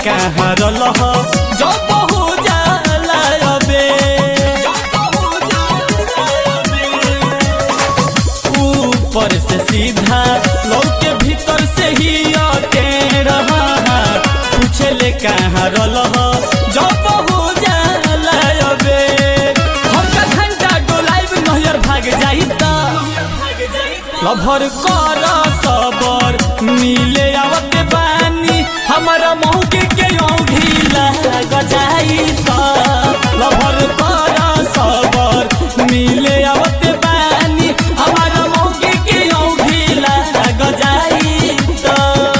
कहाँ रलह जब हो जाला अबे ऊपर से सीधा लौके भीतर से ही अटे रहा पूछे ले कहाँ रलह जब हो जाला अबे हमका घंटा डोलाइब नहर भाग जाई त लभर कर सबर मिले आवत बानी हमारा मौके के औंधी लाग जाई त लभर कर सबर मिले आवत बानी हमारा मौके के औंधी लाग जाई त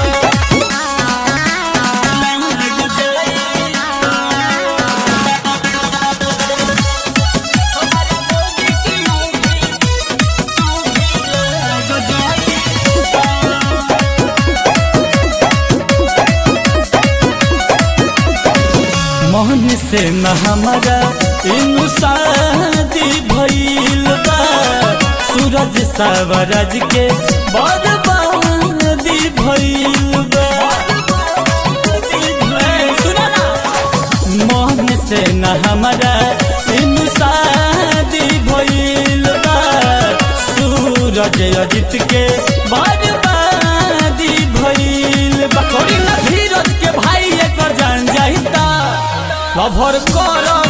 मोहन से न हमारा इनु शादी भइल बा सूरज सावरज के बर्बादी भइल बा ए, सुनो ना। मोहन से न हमारा इनु शादी भइल बा सूरज अजित के बर्बादी भइल बा थोड़ी ना धीरज के भाई एकर जान जाइता लभर कर